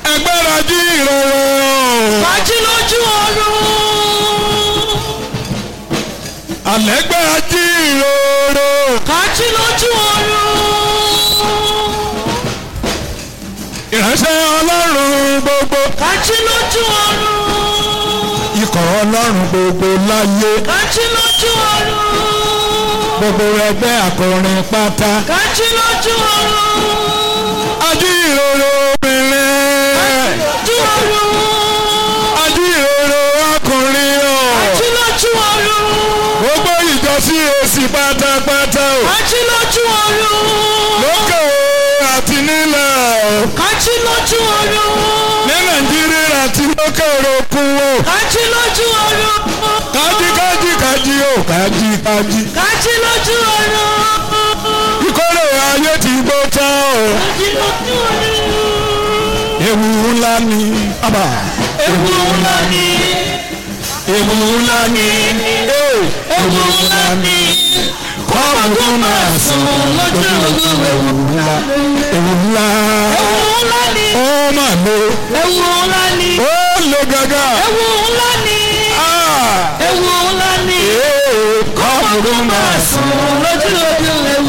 ẹgbẹ́ra jí ìrọ̀rọ̀. kájí lójú ọ̀run. àlẹ́gbẹ́ra jí ìrọ̀rọ̀. kájí lójú ọ̀run. ìránṣẹ́ ọlọ́run gbogbo. kájí lójú ọ̀run. ikọ̀ ọlọ́run gbogbo láyé. kájí lójú ọ̀run. gbogbo ẹgbẹ́ akọrin pátá. kájí lójú ọ̀run. ají ìrọ̀rọ̀ obìnrin. lójú ọ̀run. ají ìrọ̀rọ̀ ọkùnrin o. kájí lójú ọ̀run. gbogbo ìjọ sí èsì pátápátá o. kájí lójú ọ̀run. lókè àti nílẹ̀. kájí lójú ọ̀run. ní nàìjíríà àti lókè òkun o. kájí lójú ọ̀run. kájí kájí kájí o kájí kájí. kájí lójú ọ̀run. ìkórè ayé ti gbó tán o. kájí lójú ọ̀run. ewu ńlá ni. Abba. ewu ńlá ni. ewu ńlá ni. ewu ńlá ni. kọ́ọ̀mù tó máa sùn lójú ogun ewu ńlá. ewu ńlá. ewu ńlá ni. ó mà lo. ewu ńlá ni. ó lo gàgà. ewu ńlá ni. Ah. ewu ńlá ni. Ee, kọ́ọ̀mù tó máa sùn. lójú ogun ewu.